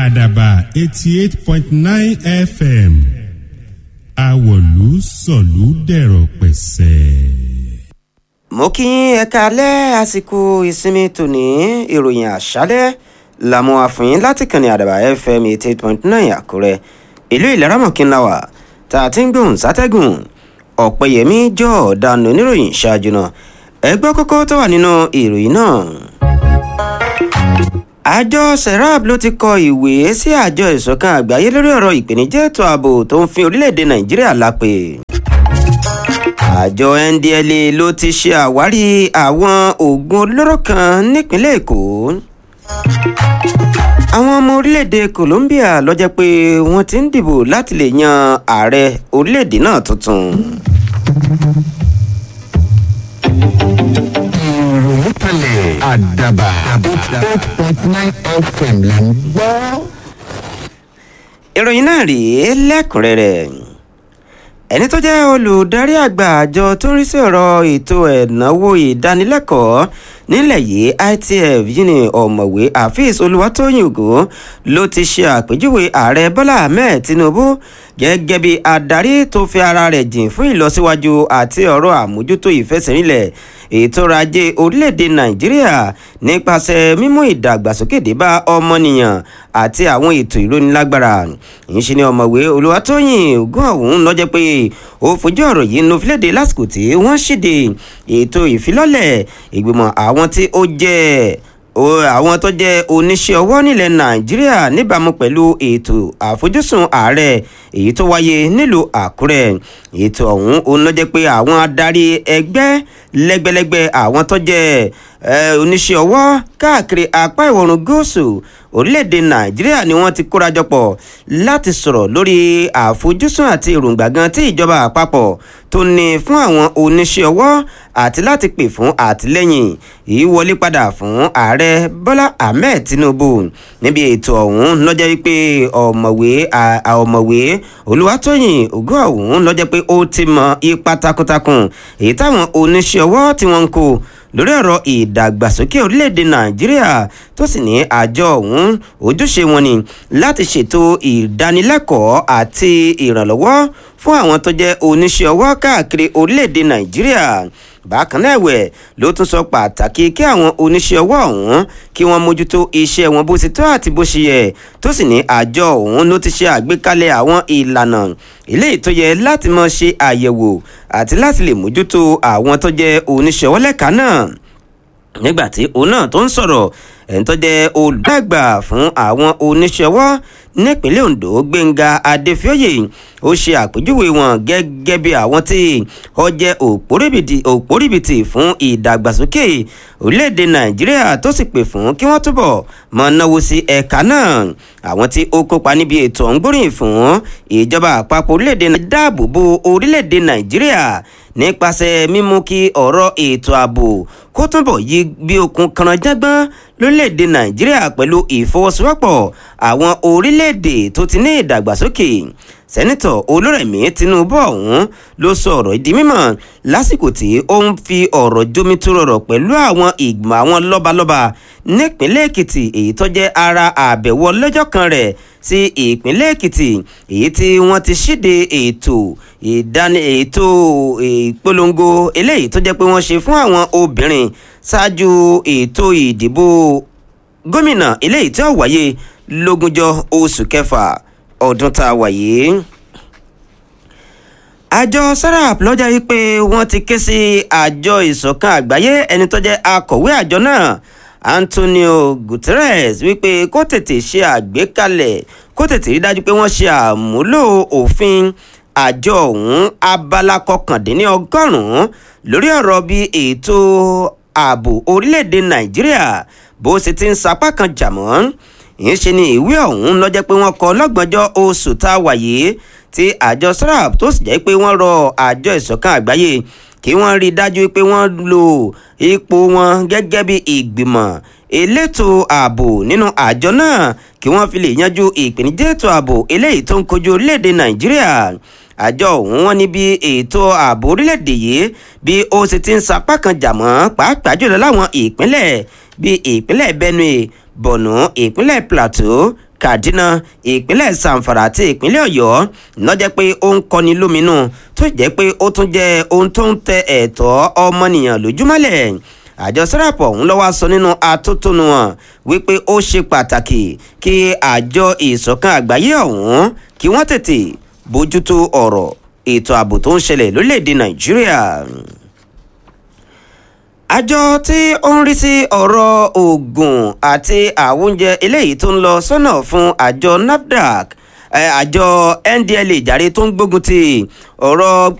àdàbà eighty eight point nine fm àwọ̀lú sọ̀lú dẹ̀rọ̀ pẹ̀sẹ̀. mo kí yín ẹ káalẹ́ àsìkò ìsinmi tòní ìròyìn àṣálẹ́ làmú àfihàn láti kànnì àdàbà fm eighty eight point nine àkúrẹ́ ìlú ìlẹ́rọ̀mọ̀kínláwà tá a ti ń gbóhùn sátẹ́gùn ọ̀pẹ̀yẹmí jọ ọ̀daràn oníròyìn ṣáájú náà ẹgbẹ́ kókó tó wà nínú ìròyìn náà. àjọ serap ló ti kọ ìwé sí àjọ ìṣọ̀kan àgbáyé lórí ọ̀rọ̀ ìpèníjà ètò ààbò tó ń fi orílẹ̀-èdè nàìjíríà lápè. àjọ ndla ló ti ṣe àwárí àwọn oògùn olóró kan nípínlẹ̀ èkó. àwọn ọmọ orílẹ̀-èdè colombia ló jẹ́ pé wọ́n ti ń dìbò láti lè yan ààrẹ orílẹ̀-èdè náà tuntun. ìròyìn kalẹ̀ àdàbà eight point nine fm là ń gbọ́. ìròyìn náà rèé lẹ́kùnrẹ́rẹ́ ẹni tó jẹ́ olùdarí àgbà àjọ tó ń rí sí ọ̀rọ̀ ètò ẹ̀náwó ìdánilẹ́kọ̀ọ́ nílẹ̀ yìí itf yìí ni ọ̀mọ̀wé afeez olùwàtòyìn ògò ló ti ṣe àpèjúwe ààrẹ bọ́lá ahmed tinubu gẹ́gẹ́ bí adarí tó fi ara rẹ̀ jìn fún ìlọsíwájú àti ọ̀rọ̀ àmójútó ìfẹsẹ̀rinlẹ̀ ètò ọrọ̀ ajé orílẹ̀-èdè nàìjíríà nípasẹ̀ mímú ìdàgbàsókè dé bá ọmọnìyàn àti àwọn ètò ìrónilágbára ìṣe ni ọ̀mọ̀wé olùwàtòyìn ògùn ọ̀hún lọ́jọ́ pé ó fojú ọ̀rọ̀ yìí nu fílẹ̀dẹ̀ lásìkò tí wọ́n ṣíde ètò ìfilọ́lẹ̀ ìgbìmọ̀ àwọn tí ó jẹ́ àwọn tó jẹ́ oníṣẹ́ ọwọ́ nílẹ̀ nàìjíríà níbàámu pẹ̀lú ètò àfojúsùn ààrẹ èyí tó wáyé nílùú àkúrẹ́ ètò ọ̀hún òun ló jẹ́ pé àwọn adarí ẹgbẹ́ lẹ́gbẹ́lẹ́gbẹ́ àwọn tó jẹ́ oníṣẹ́ ọwọ́ káàkiri apá ìwọ̀rùn gúúsù orílẹ̀-èdè nàìjíríà ni wọ́n ti kórajọ pọ̀ láti sọ̀rọ̀ lórí àfojúsùn àti èròǹgbà gan tí ìjọba àpapọ̀ tó ní fún àwọn oníṣẹ́ ọwọ́ àti láti pè fún àtìlẹ́yìn ìwọlé padà fún ààrẹ bọ́lá ahmed tinubu níbi ètò ọ̀hún lọ́jọ́ wípé ọ̀mọ̀wé ọ̀mọ̀wé olùwàtòyìn ògùn ọ̀hún lọ́jọ́ pé ó ti mọ ipa takuntakun èyí táwọn oníṣẹ́ ọwọ́ tí wọ́n ń kó lórí ọ̀rọ̀ ìdàgbàsókè orílẹ̀-èdè nàìjíríà tó sì ní àjọ ọ̀hún ojúṣe wọn ni láti ṣètò ìdánilẹ́kọ̀ọ́ àti ìrànlọ́wọ́ fún àwọn tó jẹ́ oníṣẹ́ ọwọ́ káàkiri orílẹ̀-èdè nàìjíríà bákan náà ẹ̀wẹ̀ ló tún sọ pàtàkì kí àwọn oníṣẹ́ ọwọ́ ọ̀hún kí wọ́n mójútó iṣẹ́ wọn bó ti tọ́ àti bó ṣe yẹ tó sì ní àjọ ọ̀hún ló ti ṣe àgbékalẹ̀ àwọn ìlànà eléyìí tó yẹ láti máa ṣe àyẹ̀wò àti láti lè mójútó àwọn tó jẹ́ oníṣẹ́ ọwọ́ lẹ́ka náà nígbà tí òun náà tó ń sọ̀rọ̀ ẹ̀ ń tó jẹ́ olùdàgbà fún àwọn oníṣẹ́ ọwọ́ nípínlẹ̀ ondo gbẹ̀ngà adéfioyè ó ṣe àpèjúwe wọn gẹ́gẹ́ bí àwọn tí ó jẹ́ òpórìbìtì fún ìdàgbàsókè orílẹ̀-èdè nàìjíríà tó sì pè fún kí wọ́n túbọ̀ mọ̀ náwó sí ẹ̀ka náà àwọn tí ó kópa níbi ètò ọ̀ngbóríyìn fún ìjọba àpapọ̀ orílẹ̀-èdè nàìjíríà dáàbò bo orílẹ̀-èdè nàìjíríà nípasẹ̀ mímú kí ọ̀rọ̀ ètò ààbò kó túnbọ̀ yí bí okun kanranjágbọ́n lórílẹ̀‐èdè nàìjíríà pẹ̀lú ìfọwọ́sowọ́pọ̀ àwọn orílẹ̀‐èdè tó ti ní ìdàgbàsókè sẹ́nitọ̀ olórẹ̀mí tinubu ọ̀hún ló sọ ọ̀rọ̀ ìdí mímọ̀ lásìkò tí ó ń fi ọ̀rọ̀ jomitoro rọ̀ pẹ̀lú àwọn ìgbìmọ̀ àwọn lọ́balọ́ba nípínlẹ̀ èkìtì èyí tó jẹ́ ara àbẹ̀wò lọ́jọ́ kan rẹ̀ sí ìpínlẹ̀ èkìtì èyí tí wọ́n ti ṣíde ètò ìdáni ètò ìpolongo eléyìí tó jẹ́ pé wọ́n ṣe fún àwọn obìnrin ṣáájú ètò ìdìbò gómìnà eléyìí tí ó wáyé lógúnjọ́ oṣù kẹfà ọdún tá a wà yìí àjọ sarap lọ́jà yìí pé wọ́n ti ké sí àjọ ìṣọ̀kan àgbáyé ẹni tó jẹ́ akọ̀wé àjọ náà antonio guterres wípé kó tètè ṣe àgbékalẹ̀ kó tètè rí dájú pé wọ́n ṣe àmúlò òfin àjọ ọ̀hún abala kọkàndínlọ́gọ́rùn-ún lórí ọ̀rọ̀ bí ètò ààbò orílẹ̀-èdè nàìjíríà bó ṣe ti ń sapá kan jà mọ́ ìyẹn ni ìwé ọ̀hún lọ́jọ́ pé wọ́n kọ lọ́gbọ̀njọ́ oṣù tá a wà yìí tí àjọ sarap tó sì jẹ́ pé wọ́n rọ àjọ ìṣọ̀kan àgbáyé kí wọ́n rí i dájú pé wọ́n lo ipò wọn gẹ́gẹ́ bí ìgbìmọ̀ elétò ààbò nínú àjọ náà kí wọ́n fi lè yanjú ìpèníjà ètò ààbò eléyìí tó ń kojú orílẹ̀-èdè nàìjíríà àjọ ọ̀hún wọn ní bí ètò ààbò orílẹ̀-èdè yìí bí ó sì ti ń sapá kan jà mọ́ pàápàá jùlọ láwọn ìpínlẹ̀ bíi ìpínlẹ̀ benue borno ìpínlẹ̀ plateau kaduna ìpínlẹ̀ zamfara àti ìpínlẹ̀ ọ̀yọ́ lọ́jẹ́ pé ó ń kọni lóminú tó jẹ́ pé ó tún jẹ́ ohun tó ń tẹ ẹ̀tọ́ ọmọnìyàn lójúmọ́lẹ̀ àjọ sẹ́ràpù ọ̀hún lọ́wọ́ sọ nínú atótónu wọn wípé ó ṣe pàtàkì kí àjọ ìṣọ̀kan àgbáyé ọ̀hún kí wọ́n tètè bójútó ọ̀rọ̀ ètò ààbò tó ń ṣẹlẹ̀ lórílẹ̀‐èdè nàìjíríà àjọ tí ó ń rí sí ọ̀rọ̀ oògùn àti àwọn oúnjẹ eléyìí tó ń lọ sọ́nà fún àjọ nafdac àjọ ndla jàre tó ń gbógun ti ọ̀rọ̀